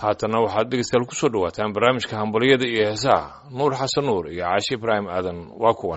haatanna waxaad dhegeystayaal kusoo dhawaataan barnaamijka hambalyada iyo heesaha nuur xasan nuur iyo caashi ibraahim aadan waa kuwan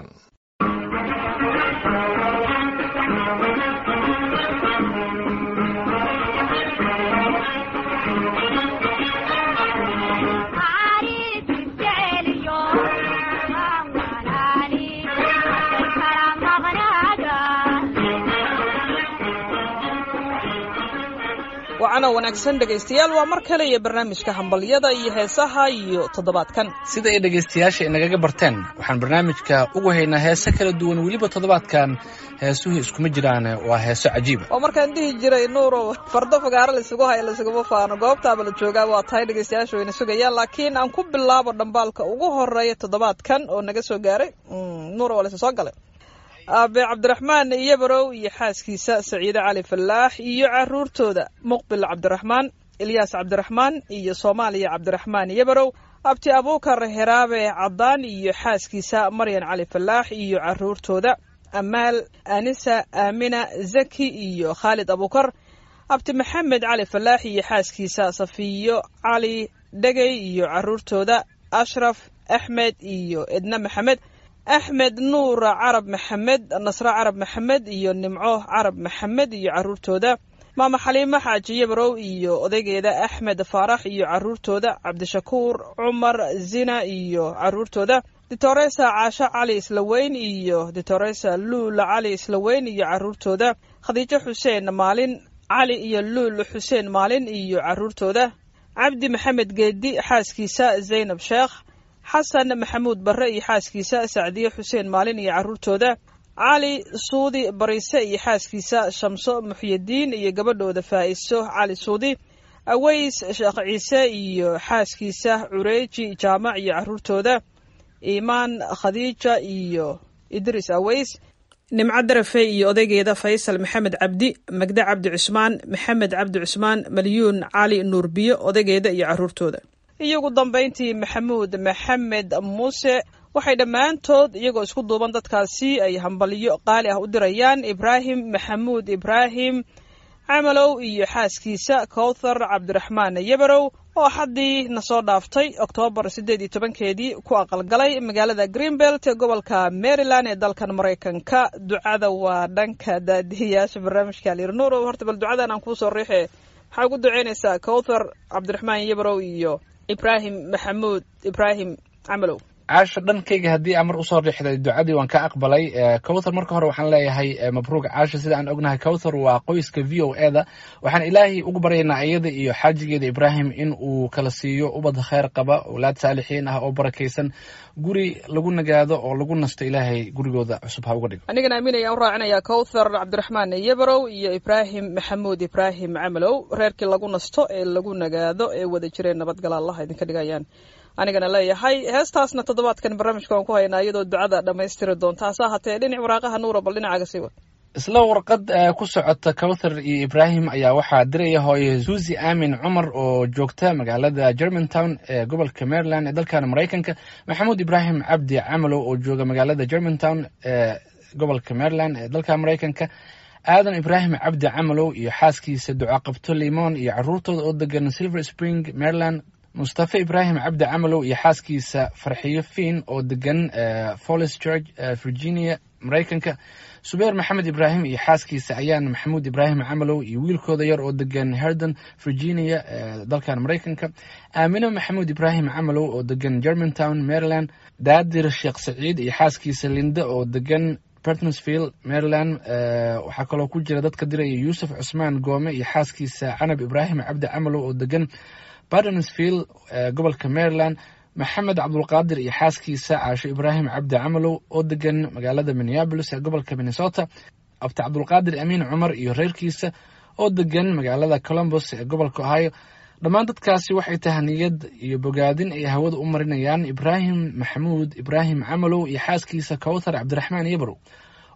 wacana wanaagsan dhegaystayaal waa mar kale iyo barnaamijka hambalyada iyo heesaha iyo toddobaadkan sida ay dhegaystayaasha inagaga barteen waxaan barnaamijka ugu haynaa heese kala duwan weliba toddobaadkan heesuhu iskuma jiraan waa heeso cajiiba oo markaan dhihi jiray nuurow fardo fagaaro laisugu haya laisuguma faano goobtaaba la joogaa waa tahay dhegaystayaasha wayna sugayaan laakiin aan ku bilaabo dhambaalka ugu horeeya toddobaadkan oo naga soo gaaray nuuro waa laysa soo galay aabe cabdiraxmaan iyobarow iyo xaaskiisa saciide cali fallaax iyo caruurtooda muqbil cabdiraxmaan ilyaas cabdiraxmaan iyo soomaaliya cabdiraxmaan iyobarow abti abuukar heraabe caddaan iyo xaaskiisa maryan cali fallaax iyo caruurtooda amaal anisa aamina zaki iyo khaalid abuukar abti maxamed cali fallaax iyo xaaskiisa safiyo cali dhegey iyo caruurtooda ashraf axmed iyo edna maxamed axmed nuur carab maxamed nasre carab maxamed iyo nimco carab maxamed iyo caruurtooda maama xaliimo xaaji yabarow iyo odaygeeda axmed faarax iyo caruurtooda cabdishakuur cumar zina iyo caruurtooda ditoresa caasho cali islaweyn iyo ditoresa luul cali islaweyn iyo caruurtooda khadiijo xuseen maalin cali iyo luul xuseen maalin iyo caruurtooda cabdi maxamed geedi xaaskiisa zaynab sheekh xasan maxamuud barre iyo xaaskiisa sacdiye xuseen maalin iyo caruurtooda cali suudi bariise iyo xaaskiisa shamso muxyidiin iyo gabadhooda faa'iso cali suudi aweys sheekh ciise iyo xaaskiisa cureeji jaamac iyo caruurtooda iimaan khadiija iyo idris aweys nimco darafe iyo odaygeeda faysal maxamed cabdi magde cabdi cusmaan maxamed cabdi cusmaan malyuun cali nuurbiyo odaygeeda iyo caruurtooda iyo ugu dambayntii maxamuud maxamed muuse waxay dhammaantood iyagoo isku duuban dadkaasi ay hambalyo qaali ah u dirayaan ibraahim maxamuud ibraahim camalow iyo xaaskiisa kowthar cabdiraxmaan yabarow oo xaddii na soo dhaaftay oktoobar siddeed iyo tobankeedii ku aqalgalay magaalada greenbelt ee gobolka maryland ee dalkan maraykanka ducada waa dhanka daadihiyaasha barnaamijka alirnuuro horta bal ducadan aan kuusoo riixe maxaa ugu duceynaysaa kowthar cabdiraxmaan yabarow iyo ibraahim maxamuud ibraahim camalow caasho dhankayga haddii aan mar usoo riixday ducadii waan ka aqbalay cowthar marka hore waxaan leeyahay mabruuc caasho sida aan ognahay cowthar waa qoyska v o e da waxaan ilaahay ugu baryaynaa iyada iyo xaajigeeda ibraahim in uu kala siiyo ubad kheyr qaba owlaad saalixiin ah oo barakaysan guri lagu nagaado oo lagu nasto ilaahay gurigooda cusub ha uga dhigo anigana aaminayaan u raacinayaa cowthar cabdiraxmaan yabarow iyo ibraahim maxamuud ibraahim camalow reerkii lagu nasto ee lagu nagaado ee wada jireen nabadgala allah idinka dhigayaan anigana leeyahay heestaasna toddobaadkan barnaamijka waan ku haynaa iyadoo ducada dhammaystiri doonta hase ahaatee dhinac waraaqaha nuura bal dhinacaaga sii wad isla warqad ku socota cowthar iyo ibraahim ayaa waxaa diraya hooye suusi aamin cumar oo joogta magaalada germantown ee gobolka maryland ee dalkan maraykanka maxamuud ibraahim cabdi camalow oo jooga magaalada germantown ee gobolka maryland ee dalka maraykanka aadan ibraahim cabdi camalow iyo xaaskiisa ducaqabto limon iyo caruurtooda oo degan silver spring maryland mustafe ibraahim cabdi camalow iyo xaaskiisa farxiyo fiin oo degan follis george virginia maraykanka subeer maxamed ibraahim iyo xaaskiisa ayaan maxamuud ibraahim camalow iyo wiilkooda yar oo degan herden virginia dalkan maraykanka aamino maxamuud ibraahim camalow oo degan germantown maryland daadir sheekh saciid iyo xaaskiisa linde oo degan bertonsvill maryland waxaa kaloo ku jira dadka diraya yuusuf cusmaan goome iyo xaaskiisa canab ibraahim cabdi camalow oo degan bardensvill gobolka maryland maxamed cabdulqaadir iyo xaaskiisa caasho ibraahim cabdi camalow oo degan magaalada minneabolis ee gobolka minnesota abti cabdulqaadir amiin cumar iyo reerkiisa oo degan magaalada colombos ee gobolka ohio dhammaan dadkaasi waxay tahaniyad iyo bogaadin ay hawada u marinayaan ibraahim maxamuud ibraahim camalow iyo xaaskiisa cowthar cabdiraxmaan yabarow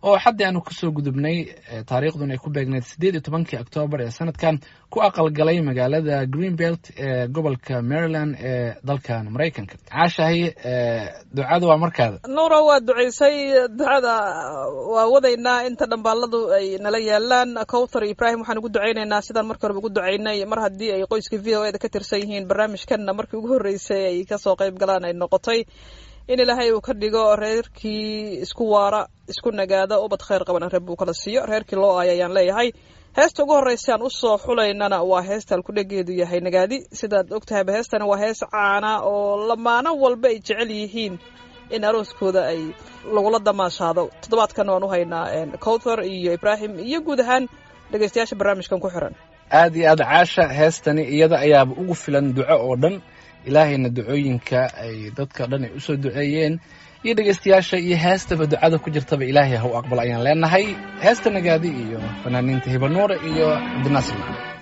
oo xaddii aanu kasoo gudubnay taariikhdun ay ku beegneyd siddeed iyo tobankii oktoobar ee sanadkan ku aqalgalay magaalada greenbelt ee gobolka maryland ee dalkan maraykanka caashahay ducada waa markaada nuuro waa ducaysay ducada waa wadaynaa inta dhambaaladu ay nala yaalaan cowthar ibrahim waxaan ugu ducaynaynaa sidaan markii horeba ugu ducaynay mar haddii ay qoyska v o eda ka tirsan yihiin barnaamijkanna markii ugu horreysay ay kasoo qayb galaan ay noqotay in ilaahay uu ka dhigo reerkii isku waara isku nagaada ubad khayr qaban reer buu kala siiyo reerkii loo aaya ayaan leeyahay heesta ugu horreysa aan usoo xulaynana waa heesta alkudhegeedu yahay nagaadi sidaad ogtahayba heestani waa hees caana oo lamaano walba ay jecel yihiin in arooskooda ay lagula damaashaado toddobaadkan waan u haynaa cowthar iyo ibraahim iyo guud ahaan dhegeystayaasha barnaamijkan ku xiran aada iyo aada caasha heestani iyada ayaaba ugu filan duco oo dhan ilaahayna ducooyinka ay dadka dhan ay usoo duceeyeen iyo dhegeystayaasha iyo heestaba ducada ku jirtaba ilaahay ha u aqbal ayaan leenahay heesta nagaadi iyo fanaaniinta hibanuura iyo cabdinaasir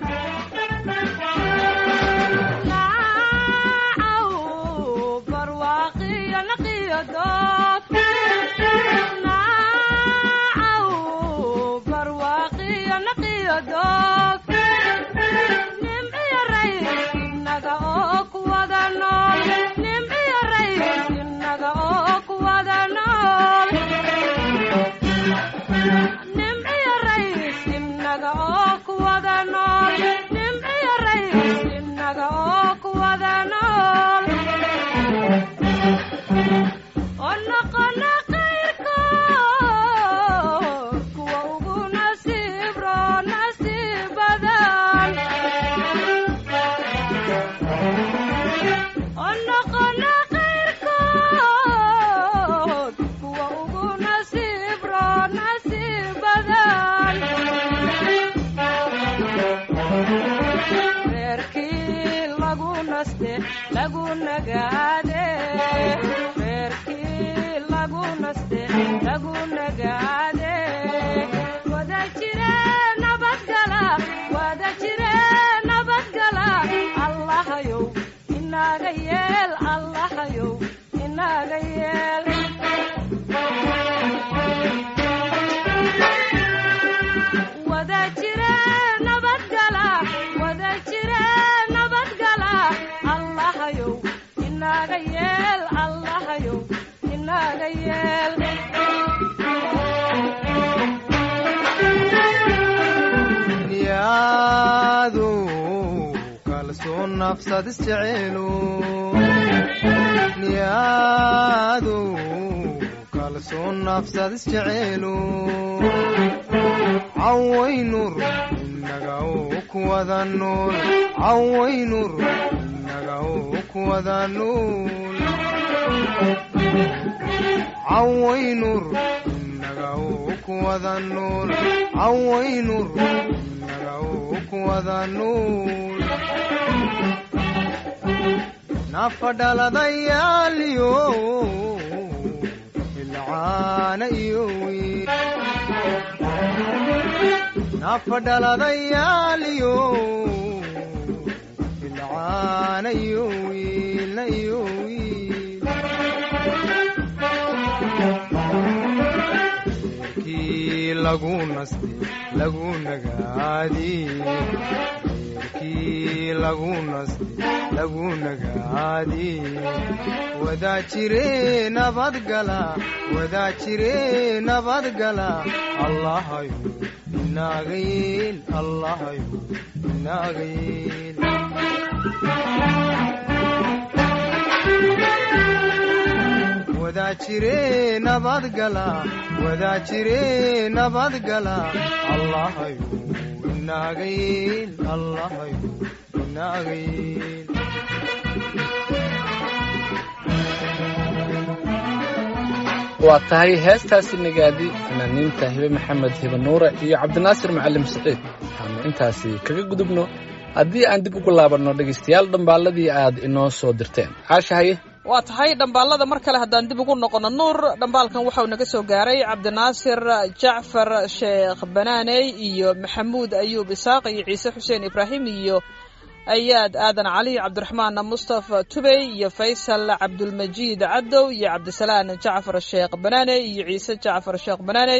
niyaadu kalsoon nafsad isjeceelu cawaynur inaga u kuwada nool cawaynur inaga u kuwada nool cawaynur inaga u kuwada nool cawaynur inaga u kuwada nool nafadhaladayaaliyo ilcaana iyo wiil nafadhaladayaaliyo ilcaana iyo wiilna iyo wiil reerkii lagu nastay lagu nagaadii reerkii lagu nastay lagu nagaadi wadaa jire nabadgala wadaa jire nabadgala allahayo inaaga yeel allahayo inaaga yeel wadaa jire nabadgala wadaa jire nabadgala allahayo inaaga yeel allahayo inaaga yeel waa tahay heestaasi nagaadi fanaaniinta hibe maxamed hibe nuure iyo cabdinaasir macalim saciid waxaanu intaasi kaga gudubno haddii aan dib ugu laabanno dhegaystayaal dhambaalladii aad inoo soo dirteen caashahaye waa tahay dhambaalada mar kale haddaan dib ugu noqono nuur dhambaalkan waxau naga soo gaaray cabdinaasir jacfar sheekh banaaney iyo maxamuud ayuub isaaq iyo ciise xuseen ibraahim iyo ayaad aadan cali cabdiraxmaan mustafa tubey iyo faysal cabdulmajiid cadow iyo cabdisalaan jacfar sheekh banaane iyo ciise jacfar sheekh banaane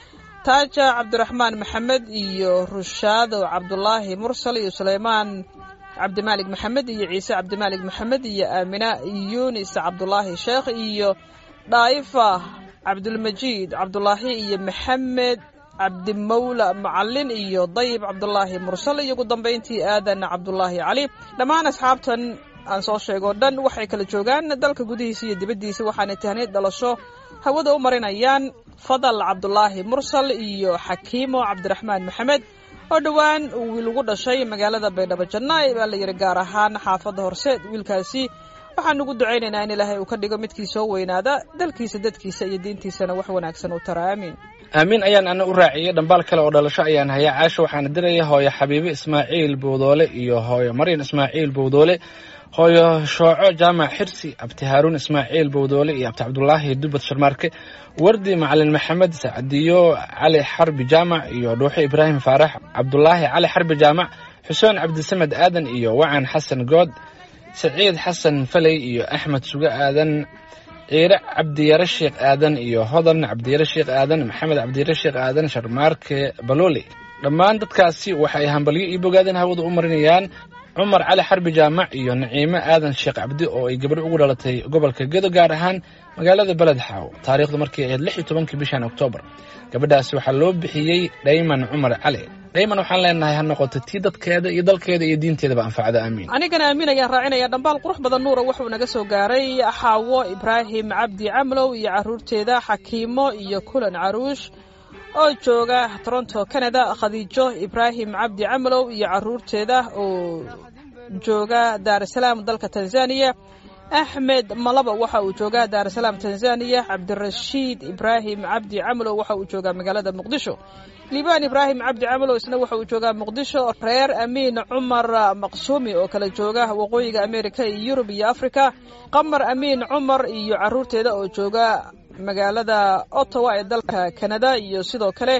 taaja cabdiraxmaan maxamed iyo rushaado cabdulaahi mursal iyo suleymaan cabdimaalig maxamed iyo ciise cabdimaalig maxamed iyo aamina yunis cabdulaahi sheekh iyo dhaa'ifa cabdulmajiid cabdulaahi iyo maxamed cabdimawla macalin iyo dayib cabdulaahi mursal iyo ugu dambayntii aadan cabdulaahi cali dhammaan asxaabtan aan soo sheego o dhan waxay kala joogaan dalka gudihiisa iyo dibaddiisa waxaanay tahniid dhalasho hawada u marinayaan fadal cabdulaahi mursal iyo xakiimo cabdiraxmaan maxamed oo dhowaan wiil ugu dhashay magaalada baydhabo jannaay baa la yidhi gaar ahaan xaafadda horseed wiilkaasi waxaan ugu ducaynaynaa in ilaahay uu ka dhigo midkii soo weynaada dalkiisa dadkiisa iyo diintiisana wax wanaagsan u tara aamiin aamiin ayaan ana u raaciyey dhambaal kale oo dhalasho ayaan hayaa caasha waxaana diraya hooyo xabiibe ismaaciil bowdoole iyo hooyo maryan ismaaciil bowdoole hooyo shooco jaamac xirsi abti haaruun ismaaciil bowdoole iyo abti cabdulaahi dubad sharmaarke wardi macalin maxamed sacdiyo cali xarbi jaamac iyo dhuuxo ibraahim faarax cabdulaahi cali xarbi jaamac xuseen cabdisamed aadan iyo wacan xasan good saciid xasan faley iyo axmed suge aadan ciire cabdiyare sheekh aadan iyo hodan cabdiyare sheekh aadan maxamed cabdiyare sheekh aadan sharmaarke balooli dhammaan dadkaasi waxay hambalyo io bogaadeen hawada u marinayaan cumar cali xarbi jaamac iyo naciime aadan sheekh cabdi oo ay gabadho ugu dhalatay gobolka gedo gaar ahaan magaalada beled xaaw taariikhdu markay ahayd lix iyo tobankii bishan oktoobar gabadhaasi waxaa loo bixiyey dhayman cumar cali dhayman waxaan leenahay ha noqoto tii dadkeeda iyo dalkeeda iyo diinteedaba anfacda aamiin anigana aamin ayaan raacinaya dhambaal qurux badan nuura wuxuu naga soo gaaray xaawo ibraahim cabdi camlow iyo caruurteeda xakiimo iyo kulan caruush oo jooga toronto canada khadiijo ibraahim cabdi camlow iyo caruurteeda oo jooga daarusalaam dalka tanzaniya axmed malaba waxa uu joogaa daarusalaam tanzaniya cabdirashiid ibraahim cabdi camlow waxa uu joogaa magaalada muqdisho liibaan ibraahim cabdi camlow isna waxa uu joogaa muqdisho reer amiin cumar maqsuumi oo kala jooga waqooyiga amerika iyo yurub iyo africa qamar amiin cumar iyo caruurteeda oo jooga magaalada ottawa ee dalka canada iyo sidoo kale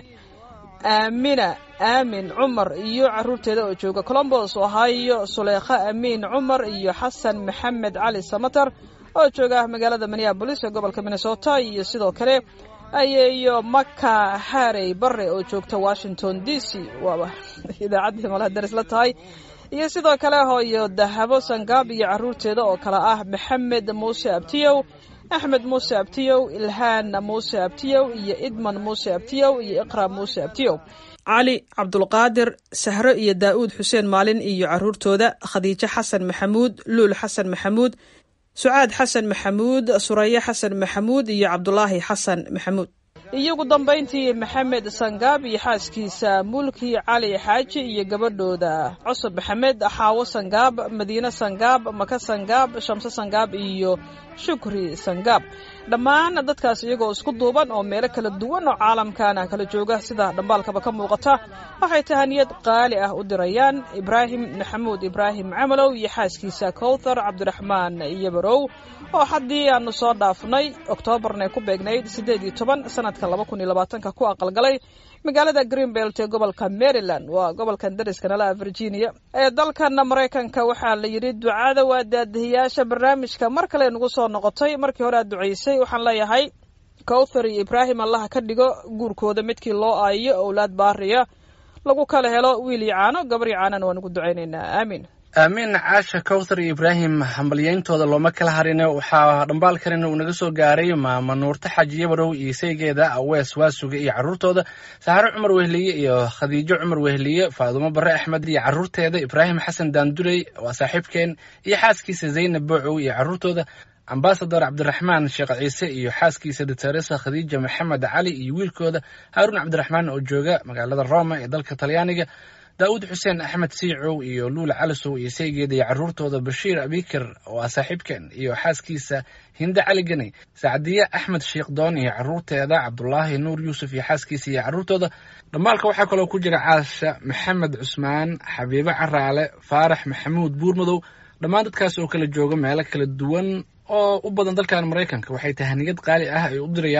aamina aamin cumar iyo caruurteeda oo jooga colombos ohio suleekha amiin cumar iyo xasan maxamed cali samatar oo jooga magaalada minneabolis ee gobolka minnesota iyo sidoo kale ayeeyo maka harey bare oo joogta washington d c waaba idaacaddii malaha daris la tahay iyo sidoo kale hooyo dahabo sangaab iyo caruurteeda oo kale ah maxamed muuse abtiyow axmed muuse abtiyow ilhaan muuse abtiyow iyo idman muuse abtiyow iyo iqra muuse abtiyow cali cabdulqaadir sahro iyo daa'uud xuseen maalin iyo caruurtooda khadiijo xasan maxamuud luul xasan maxamuud sucaad xasan maxamuud suraye xasan maxamuud iyo cabdulaahi xasan maxamuud iyo ugu dambayntii maxamed sangaab iyo xaaskiisa mulki cali xaaji iyo gabadhooda cusub maxamed xaawo sangaab madiine sangaab maka sangaab shamse sangaab iyo shukri sangaab dhammaan dadkaas iyagoo isku duuban oo meelo kala duwan oo caalamkana kala jooga sida dhambaalkaba ka muuqata waxay tahaniyad qaali ah u dirayaan ibraahim maxamuud ibraahim camalow iyo xaaskiisa kowthar cabdiraxmaan yabarow oo haddii aanu soo dhaafnay oktoobarna ku beegnayd siddeed iyo toban sanadka laba kun iyo labaatanka ku aqalgalay magaalada greenbelt ee gobolka maryland waa gobolkan dariska nala virginia ee dalkan maraykanka waxaa la yidhi ducada waa daadihiyaasha barnaamijka mar kale nagu soo noqotay markii hore aad ducaysay waxaan leeyahay kowthar iyo ibraahim allaha ka dhigo guurkooda midkii loo aayiyo owlaad baariya lagu kala helo wiil iyo caano gabar iyo caanana waan ugu ducaynaynaa aamiin aamiin caasha kowthar iyo ibraahim hambalyeyntooda looma kala harine waxaa dhambaal kalena uu naga soo gaaray maama nuurta xaaji yabarow iyo saygeeda awees waasuga iyo caruurtooda saxaro cumar wehliye iyo khadiijo cumar wehliye faadumo bare axmed iyo caruurteeda ibraahim xasan daanduley waa saaxiibkeen iyo xaaskiisa zaynab boocow iyo caruurtooda ambasador cabdiraxmaan sheekh ciise iyo xaaskiisa doctoresa khadiija maxamed cali iyo wiilkooda haaruun cabdiraxmaan oo jooga magaalada roma ee dalka talyaaniga daa'uud xuseen axmed siicow iyo luula calisow iyo saygeeda iyo caruurtooda bashiir abikir oo ah saaxiibkeen iyo xaaskiisa hinde cali ganey sacdiye axmed sheekdoon iyo caruurteeda cabdulaahi nuur yuusuf iyo xaaskiisa iyo caruurtooda dhammaalka waxaa kaloo ku jira caasha maxamed cusmaan xabiibo caraale faarax maxamuud buurmadow dhammaan dadkaas oo kala jooga meelo kala duwan oo u badan dalkan maraykanka waxay tahaniyad qaali ah ay u dirayaan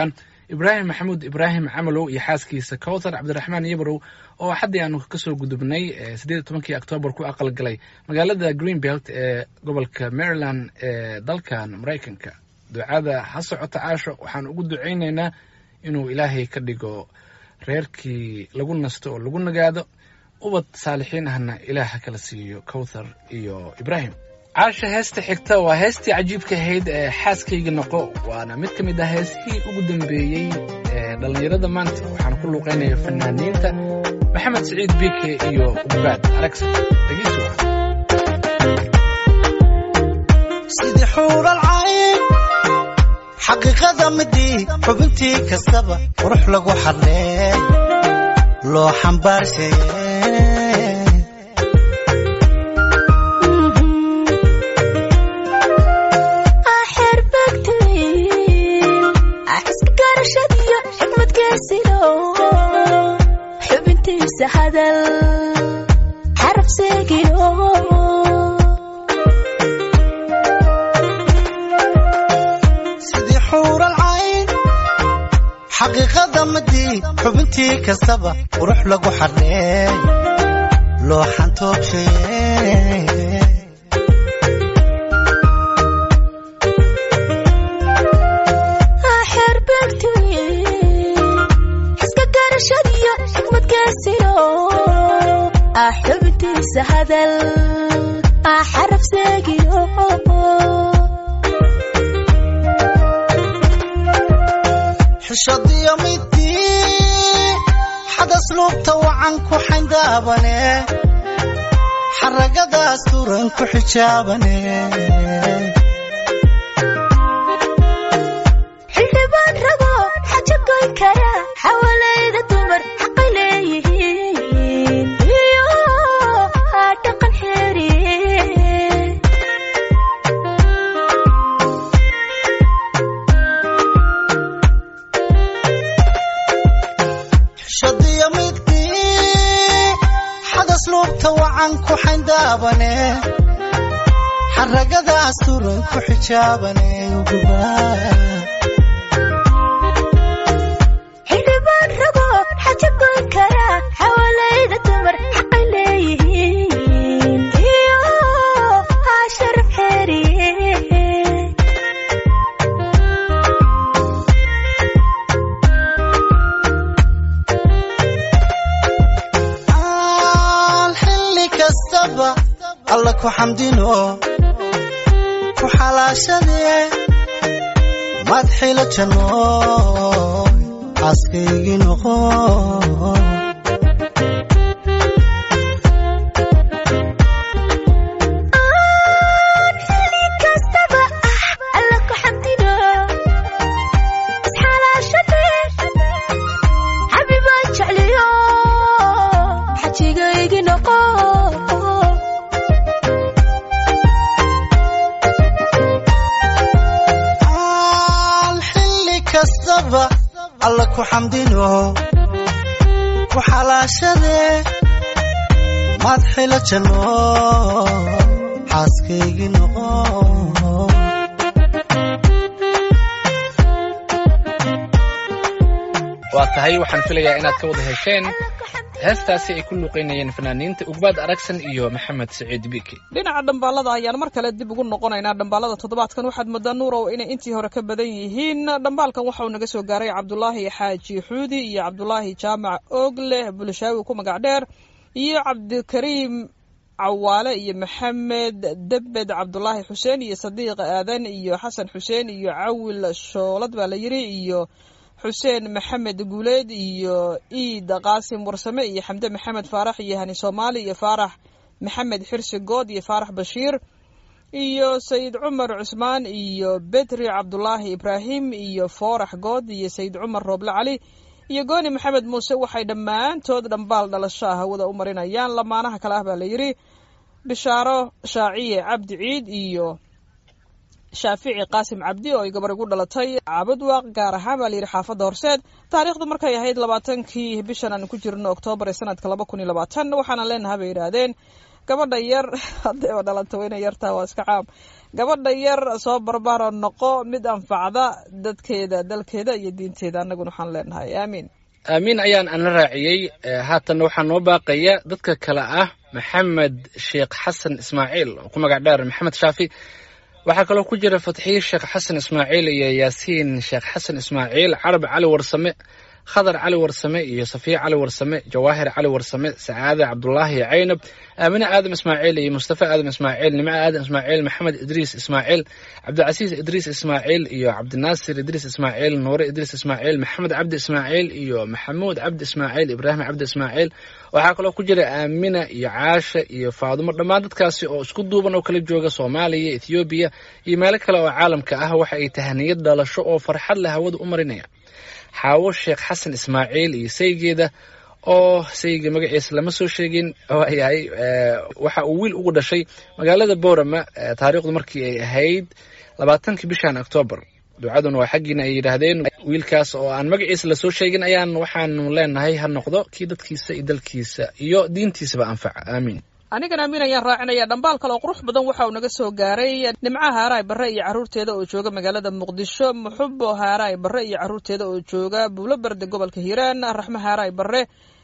ibraahim maxamuud ibraahim camalow iyo xaaskiisa kowthar cabdiraxmaan yabrow oo xaddii aanu kasoo gudubnay siddeed iyo tobankii oktoobar ku aqalgalay magaalada greenbelt ee gobolka maryland ee dalkan maraykanka ducada ha socota caasho waxaan ugu ducaynaynaa inuu ilaahay ka dhigo reerkii lagu nasto oo lagu nagaado ubad saalixiin ahna ilaah ha kala siiyo kowthar iyo ibraahim caasha heesta xigta waa heestii cajiibka ahayd ee xaaskayga noqo waana mid ka mid ah heesihii ugu dambeeyey ee dhallinyarada maanta waxaana ku luuqaynaya fanaaniinta maxamed siciid bike iyo ubaad aragsa dhegeysi waa sidii xuural cayn xaqiiqada midii xubintii kastaba qurux lagu xadlee loo xambaarshaye xubintiisa hadal xaraf seegino sidii xuural cayn xaqiiqada midii xubintii kastaba qurux lagu xadlee loo xantoogshaye xubintiisa hadal xaraf seegino xishadiyo midii xadas luubta wacan ku xayndaabane xaragadaas turan ku xijaabane xildhibaan rago xaja goyn kara xawalayda dumar xaqay leeyihiin iyo dhaqan xeeri xishadiyo midii xadas luubta wacan ku xayndaabane xaragadaas turan ku xijaabane xildhibaan rago xaja goyn kara xawalayda dumar xaqay leeyihiin iyo sharaf xeeri aan xilli kastaba alla ku xamdino ku xalaashadee madxila janno xaaskaygii noqo xilli kastaba ah alla ku xamdino isxalaashadee xabibaan jecliyo xajigaygi noqo aan xilli kastaba alla ku xamdino ku xalaashadee madxila janno xaaskaygii noqo waa tahay waxaan filayaa inaad ka wada hesheen heestaasi ay ku luuqaynayeen fanaaniinta ugbaad aragsan iyo maxamed siciid bike dhinaca dhambaalada ayaan mar kale dib ugu noqonaynaa dhambaalada toddobaadkan waxaad moodaa nuurow inay intii hore ka badan yihiin dhambaalkan waxa uu naga soo gaaray cabdulaahi xaaji xuudi iyo cabdulaahi jaamac oogleh bulshaawi ku magac dheer iyo cabdikariim cawaale iyo maxamed debed cabdulaahi xuseen iyo sadiiq aadan iyo xasan xuseen iyo cawil shoolad baa la yiri iyo xuseen maxamed guuleed iyo iid qaasim warsame iyo xamde maxamed faarax iyo hani soomaali iyo faarax maxamed xirsi good iyo faarax bashiir iyo sayid cumar cusmaan iyo bedri cabdulaahi ibraahim iyo foorax good iyo sayid cumar rooble cali iyo gooni maxamed muuse waxay dhammaantood dhambaal dhalasho ah hawada u marinayaan lamaanaha kale ah baa la yidhi bishaaro shaaciye cabdi ciid iyo shaafici qaasim cabdi oo ay gabar igu dhalatay caabudwaaq gaar ahaan baa layidhi xaafadda horseed taariikhdu markay ahayd labaatankii bishan aan ku jirno oktoobar ee sanadka laba kun iyo labaatan waxaana leenaha bay yidhaahdeen gabadha yar haddayba dhalanta wayna yartaa waa iska caam gabadha yar soo barbaaro noqo mid anfacda dadkeeda dalkeeda iyo diinteeda annaguna waxaan leenahay aamiin aamiin ayaan ana raaciyey Eh, haatanna waxaa noo baaqaya dadka kale ah maxamed sheekh xasan ismaaciil oo ku magac dheer maxamed shaafi waxaa kaloo ku jira fatxiye sheekh xasan ismaaciil iyo yaasiin sheekh xasan ismaaciil carab cali warsame khadar cali warsame iyo safiya cali warsame jawaahir cali warsame sacaade cabdulaahi caynab aamine aadam ismaaciil iyo mustafa aadam ismaaciil nimco aadam ismaaciil maxamed idriis ismaaciil cabdicasiis idriis ismaaciil iyo cabdinaasir idriis ismaaciil nuure idriis ismaaciil maxamed cabdi ismaaciil iyo maxamuud cabdi ismaaciil ibraahim cabdi ismaaciil waxaa kaloo ku jira aamina iyo caasha iyo faadumo dhammaan dadkaasi oo isku duuban oo kala jooga soomaaliya ethoobiya iyo meelo kale oo caalamka ah waxa ay tahaniyad dhalasho oo farxad leh hawada u marinaya xaawo sheekh xasan ismaaciil iyo saygeeda oo sayga magaciisa lama soo sheegin waayahay eh, waxa uu wiil ugu dhashay magaalada boorama eh, taariikhdu markii ay ahayd labaatankii bishan oktoobar ducaduna waa xaggiina ay yidhaahdeen wiilkaas oo aan magaciisa lasoo sheegin ayaan waxaanu leenahay ha noqdo kii dadkiisa iyo dalkiisa iyo diintiisaba anfaca aamiin anigana amiin ayaan raacinaya dhambaal kale oo qurux badan waxa uu naga soo gaaray nimcaha haaraay barre iyo carruurteeda oo jooga magaalada muqdisho muxubo haaraay barre iyo carruurteeda oo jooga buulo berde gobolka hiiraan raxmo haaraay barre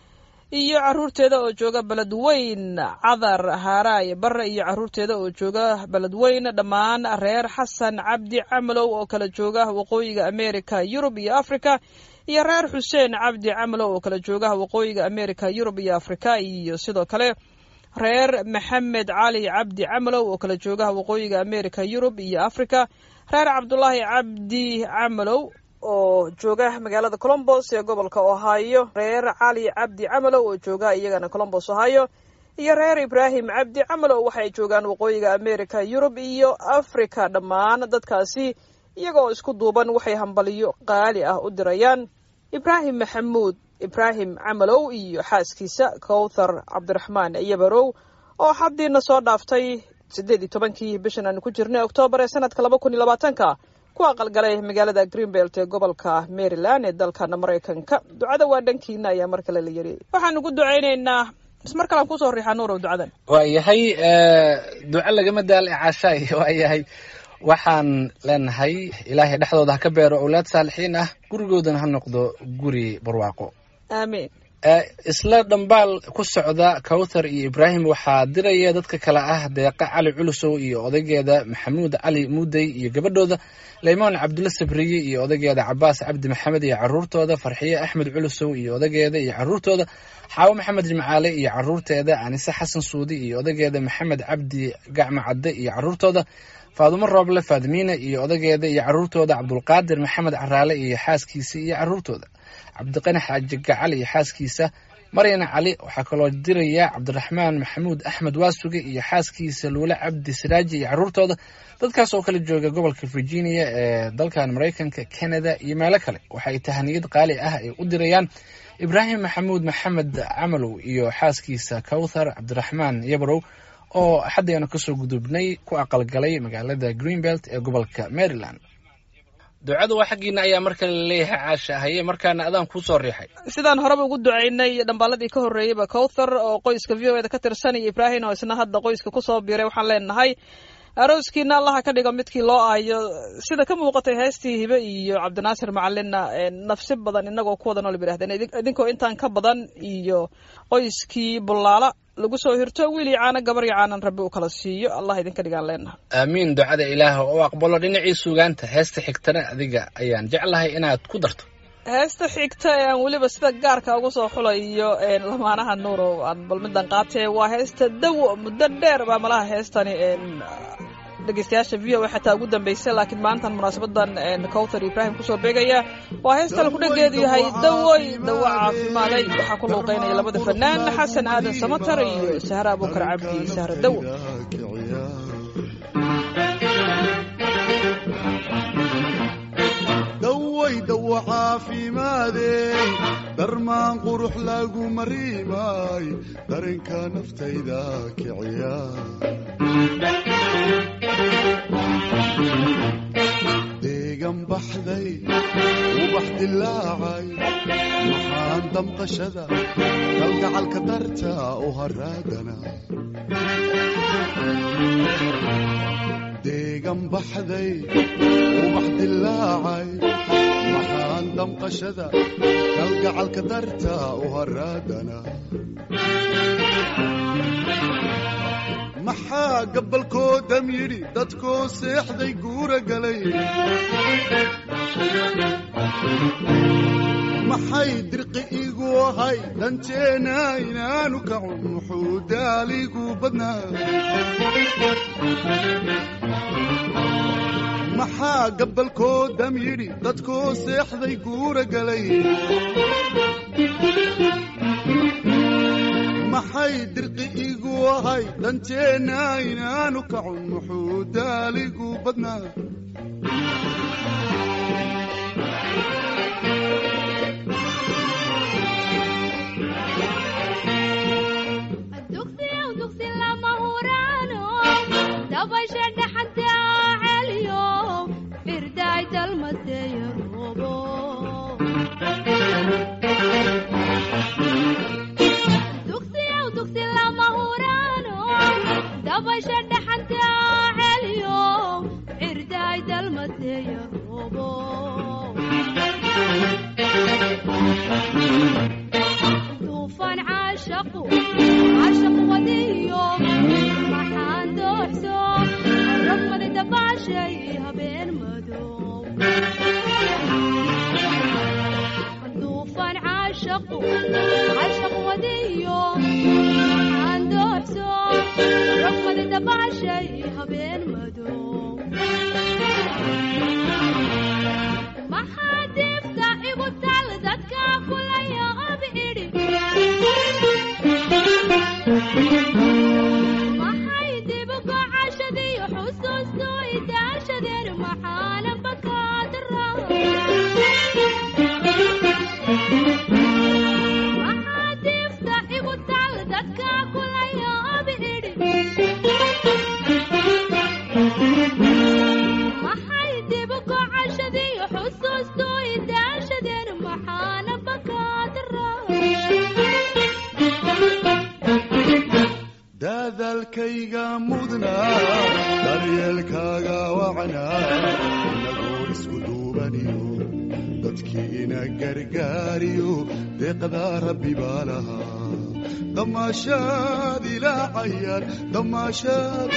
iyo carruurteeda oo jooga beledweyn cadar haaraay barre iyo carruurteeda oo jooga beledweyn dhammaan reer xasan cabdi camalow oo kala jooga waqooyiga america yurub iyo africa iyo reer xuseen cabdi camalow oo kala jooga waqooyiga america yurub iyo africa iyo sidoo kale reer maxamed cali cabdi camalow oo kala jooga waqooyiga america yurub iyo africa reer cabdulaahi cabdi camalow oo jooga magaalada colombos ee gobolka ohio reer cali cabdi camalow oo jooga iyagana colombos ohio iyo reer ibraahim cabdi camalow waxay joogaan waqooyiga america yurub iyo africa dhammaan dadkaasi iyagoo isku duuban waxay hambaliyo qaali ah u dirayaan ibraahim maxamuud ibraahim camalow iyo xaaskiisa kowthar cabdiraxmaan yabarow oo xaddiina soo dhaaftay siddeed iyo tobankii bishan aanu ku jirnay oktoobar ee sanadka laba kun iyo labaatanka ku aqalgalay magaalada greenbelt ee gobolka maryland ee dalkana maraykanka ducada waa dhankiina ayaa mar kale la yiri waxaanu ku ducaynaynaa ismar kalaan kusoo riixaa nuurow ducadan waayahay eh, duco lagama daala caashaay waayahay waxaan leenahay ilaahay dhexdooda ha ka beero owlaad saalixiin ah gurigoodana ha noqdo guri barwaaqo aamiin Eh, isla dhambaal ku socda kawthar iyo ibraahim waxaa diraya dadka kale ah deeqa cali culusow iyo odaygeeda maxamuud cali muudey iyo gabadhooda leymaan cabdulle sabriye iyo odaygeeda cabaas cabdi maxamed iyo caruurtooda farxiye axmed culusow iyo odaygeeda iyo caruurtooda xaawo maxamed jimcaale iyo caruurteeda anise xasan suudi iyo odaygeeda maxamed cabdi gacmo cadde iyo caruurtooda faadumo rooble faadimiina iyo odaygeeda iyo caruurtooda cabdulqaadir maxamed caraale iyo xaaskiisa iyo caruurtooda cabdiqani xaaji gacal iyo xaaskiisa maryana cali waxaa kaloo diraya cabdiraxmaan maxamuud axmed waasuge iyo xaaskiisa luule cabdi siraaji iyo caruurtooda dadkaas oo kala jooga gobolka virginia ee dalkan maraykanka canada iyo meelo kale waxay tahaniyad qaali ah ay u dirayaan ibraahim maxamuud maxamed camalow iyo xaaskiisa kawthar cabdiraxmaan yabrow oo xaddaynu kasoo gudubnay ku aqalgalay magaalada greenbelt ee gobolka maryland ducadu waa xaggiina ayaa mar kale laleeyahay caasha haye markaana adaan kuusoo riixay sidaan horeba ugu ducaynay dhambaaladii ka horreeyeyba kowthar oo qoyska v o eda ka tirsan iyo ibraahim oo isna hadda qoyska kusoo biiray waxaan leenahay arooskiina allaha ka dhigo midkii loo aayo sida ka muuqatay heestii hibe iyo cabdinaasir macalinna nafsi badan inagoo ku wada nool ba yidhahdeen idin- idinkoo intaan ka badan iyo qoyskii bullaala lagu soo hirto wiil iyo caano gabar iyo caanan rabbi uu kala siiyo allah idinka dhigaan leenaha aamiin ducada ilaah oo aqbalo dhinacii sugaanta heesta xigtana adiga ayaan jeclahay inaad ku darto heesta xigta ee aan weliba sida gaarka ugu soo xulayo een, lamaanaha nuurow aan bal midan qaatee waa heesta dawo muddo dheer baa malaha heestani een, dhegeystayaasha v o a xataa ugu dambeysay laakiin maantan munaasabadan een, kowthar ibraahim kusoo beegaya waa heesta laku dhageedu yahay dawoy dawo caafimaaday waxaa ku luuqeynaya labada fanaan xasan aadan samatar iyo sahre abuukar cabdi sahre dawo daway dawo caafimaadey darmaan qurux lagu mariimay darinka naftayda kiciya deegan baxday ubax dilaacay maxaan maxaan damqashada kalgacalka darta u haraadana deegan baxday ubax dilaacay maxaan damqashada kalgacalka darta u haraadana maxaa gabalkoodam yidhi dadkoo seexday guura galay maxay dirqi igu ahay danteena inaanu kacun muxuu daaligu badnaa maxaa gabalkoodam yidhi dadkoo seexday guura galay maxay dirqi igu ahay danteena inaanu kacun muxuu daaligu badnaa dugsiyow dugsi lama huraano dabasha dhaxanta celiyo firdaay dalmateeya roobo dugsiyow dugsi lama huraano dabasha dhaxanta celiyo firdaay dalmateeya roobo duufan caashaqu caashaqu wadiyo maxaan dooxso ragmadi dabaashay habeen madow duufan caashaqu caashaqu wadiyo maxaan dooxso ragmadi dabaashay habeen madow maxaa deefta igu tal dadka kulaya ob idhi maxay dib gocashadiyo xusuustu idaashadeen maxaana bakaadara maxaa deefta igu tal dadka kulaya ob idhi maxay dib gocashadiyo xusuustu idaashadeen maxaana bakaadara daadaalkayga mudnaa daryeelkaaga wacnaa inagoo isku duubaniyo dadkii ina gargaariyo deeqdaa rabbi baa lahaa damaashaad ilaa cayaar damaashaad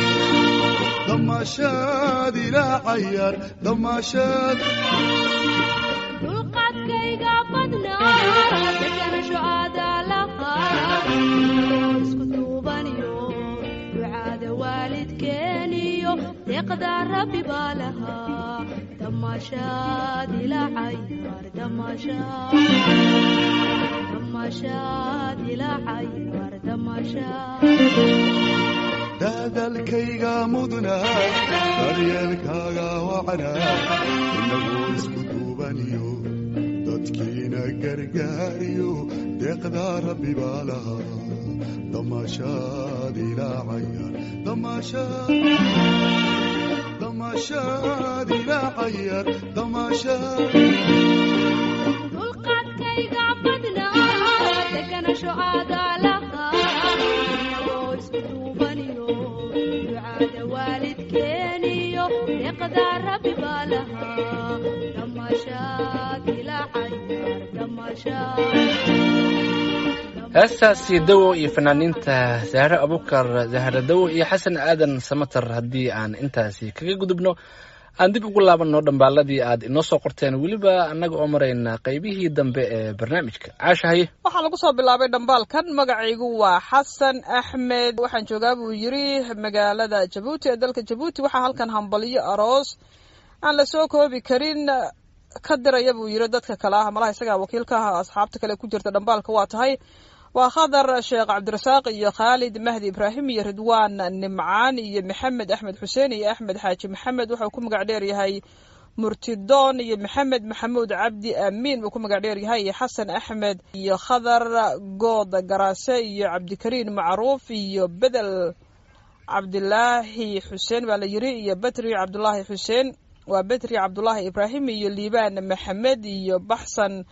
damaashaad ilaa cayaar damaashaad dulqaadkayga badnaa deganasho aadaa lahaa isku duubaniyo ducaada waalidkeeniyo deeqdaa rabbi baa lahaa damaashaad ilaa cayaar damaashaad damaashaad ilaa cayaar damaashaad daadaalkayga mudnaa daryeelkaaga wacnaa inagoo isku duubaniyo dadkiina gargaariyo deeqdaa rabbi baa lahaa damaashaad ilaa cayaar damaashaad damaashaad ilaa cayaar damaashaad dulqaadkayga badnaa deganasho aadaa lahaa inagoo isku duubaniyo ducaada waalidkeeniyo deeqdaa rabbi baa lahaa damaashaad ilaa cayaar damaashaad heestaasi dawo iyo fanaaniinta zahre abukar zahre dawo iyo xasan aadan samater haddii aan intaasi kaga gudubno aan dib ugu laabanno dhambaaladii aad inoo soo qorteen weliba annaga oo marayna qaybihii dambe ee barnaamijka caasha haye waxaa lagu soo bilaabay dhambaalkan magacaygu waa xasan axmed waxaan joogaa buu yiri magaalada jabuuti ee dalka jabuuti waxaa halkan hambalyo aroos aan la soo koobi karin ka diraya buu yiri dadka kale ah malaha isagaa wakiilka ah asxaabta kale ku jirta dhambaalka waa tahay waa khadar sheekh cabdirasaaq iyo khaalid mahdi ibraahim iyo ridwaan nimcaan iyo maxamed axmed xuseen iyo axmed xaaji maxamed wuxuu ku magac dheer yahay murtidoon iyo maxamed maxamuud cabdi amiin buu ku magac dheer yahay iyo xasan axmed iyo khadar good garaase iyo cabdikariin macruuf iyo bedel cabdilaahi xuseen baa la yiri iyo betri cabdulaahi xuseen waa betri cabdulaahi ibraahim iyo liibaan maxamed iyo baxsan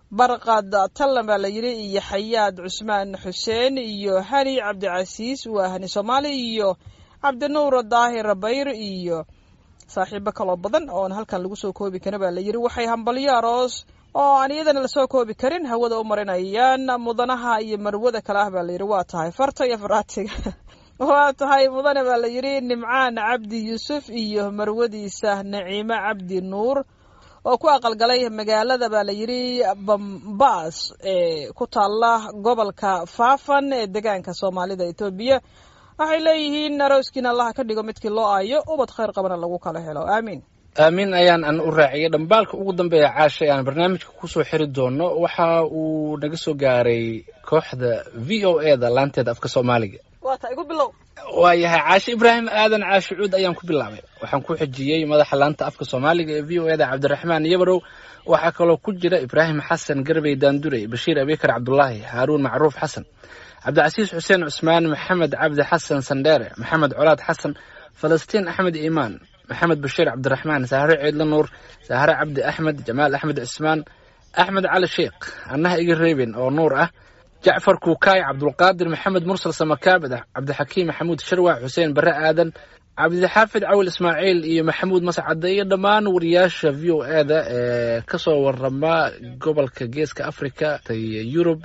barqad tallan baa la yidhi iyo xayaad cusmaan xuseen iyo hani cabdicasiis waa hani soomaali iyo cabdinuur daahir bayr iyo saaxiibo kaloo badan oon halkan lagu soo koobi karin baa la yidhi waxay hambalyo aroos oo aan iyadana lasoo koobi karin hawada u marinayaan mudanaha iyo marwada kale ah baa la yidhi waa tahay farta iyo faraatiga waa tahay mudane baa la yidhi nimcaan cabdi yuusuf iyo marwadiisa naciimo cabdi nuur oo ku aqalgalay magaalada baa la yidhi bambas ee ku taala gobolka faafan ee degaanka soomaalida etoobiya waxay leeyihiin arooskiina allaha ka dhigo midkii loo aayo ubad khayr qabana lagu kala helo aamiin aamiin ayaan an u raaciyay dhambaalka ugu dambeeya caasha ee aan barnaamijka kusoo xiri doono waxa uu naga soo gaaray kooxda v o e da laanteeda afka soomaaliga waa ta igu bilow waayahay caashe ibraahim aadan caashe cuud ayaan ku bilaabay waxaan ku xijiyey madaxa laanta afka soomaaliga ee v o e da cabdiraxmaan yabarow waxaa kaloo ku jira ibraahim xasan garbey daandurey bashiir abikar cabdulaahi haaruun macruuf xasan cabdicasiis xuseen cusmaan maxamed cabdi xasan sandheere maxamed colaad xasan falastiin axmed iimaan maxamed bashiir cabdiraxmaan saahre ciidla nuur saahre cabdi axmed jamaal axmed cismaan axmed cali sheikh annaha iga reebin oo nuur ah jacfar kuukaay cabdulqaadir maxamed mursal samakaabid cabdixakiim maxamuud sharwac xuseen bare aadan cabdixaafid cawil ismaaciil iyo maxamuud mascade iyo dhammaan wariyaasha v o e da ee kasoo warama gobolka geeska africa yurub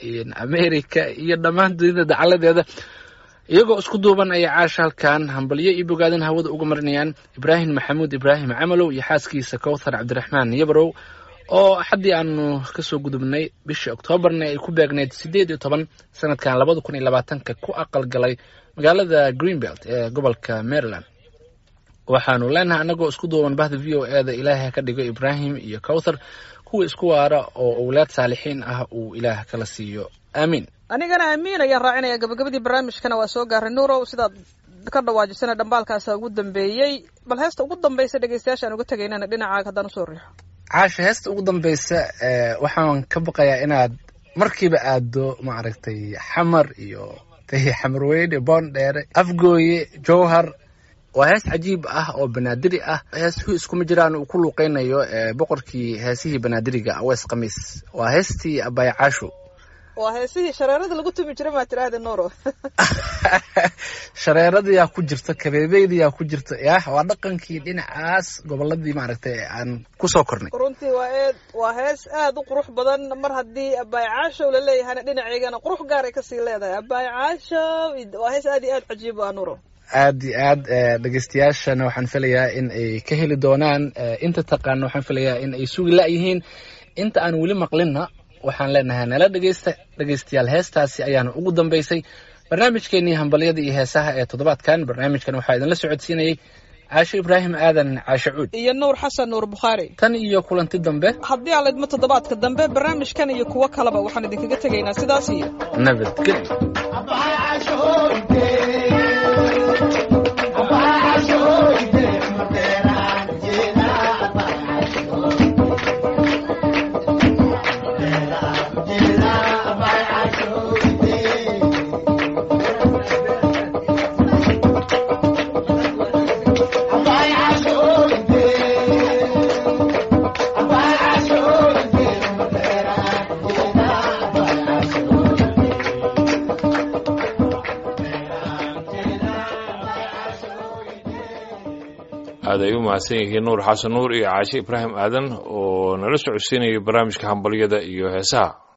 america iyo dhammaan dunida dacaladeeda iyagoo isku duuban ayay caasha halkan hambalyo iyo bogaadin hawada uga marinayaan ibraahim maxamuud ibraahim camalow iyo xaaskiisa kowthar cabdiraxmaan yabarow oo axaddii aanu kasoo gudubnay bishii oktoobarna ay ku beegneyd siddeed iyo toban sanadkan labada kun iyo labaatanka ku aqal galay magaalada greenbelt ee gobolka maryland waxaanu leenahay annagoo isku duuban bahda v o e da ilaahay ka dhigo ibraahim iyo kowthar kuwa isku waara oo owlaad saalixiin ah uu ilaah kala siiyo aamiin anigana aamiin ayaan raacinaya gabagabadii barnaamijkana waa soo gaaray nuurow sidaad ka dhawaajisana dhambaalkaasa ugu dambeeyey bal heesta ugu dambaysa dhegeystayaashaan uga tegaynana dhinacaaga haddaan usoo riixo caasha heesta ugu dambeysa waxaan ka baqayaa inaad markiiba aado maaragtay xamar iyo xamarweyne boondheere afgooye jowhar waa hees cajiib ah oo banaadiri ah heesuhu iskuma jiraan uu ku luuqeynayo boqorkii heesihii banaadiriga awees khamiis waa heestii abaya caasho waa heesihii shareerada lagu tumi jiray maa tiraahda nuuro shareeradayaa ku jirta kabeebeydayaa ku jirta yah waa dhaqankii dhinacaas goboladii maaragtay aan kusoo kornay runtii waa eed waa hees aada u qurux badan mar haddii abaay caashow la leeyahana dhinaceygana qurux gaaray kasii leedahay abaay caashow waa hees aad iyo aad cajiib ah nuuro aad iyo aad dhegeystayaashana waxaan filayaa in ay ka heli doonaan inta taqaana waxaan filayaa in ay sugi la-yihiin inta aan weli maqlinna waxaan leenahay nala dhegeysta dhegeystayaal heestaasi ayaana ugu dambeysay barnaamijkeenii hambalyada iyo heesaha ee toddobaadkan barnaamijkan waxaa idinla socodsiinayey caashe ibraahim aadan caashe cuud iyo nuur xasan nuur bukhaari tan iyo kulanti dambe haddii aan laydmo toddobaadka dambe barnaamijkan iyo kuwo kaleba waxaan idinkaga tegaynaa sidaas iyo nabadgelyo aad ay u mahadsan yihiin nuur xasan nuur iyo caashe ibraahim aadan oo nala socodsiinayay barnaamijka hambalyada iyo heesaha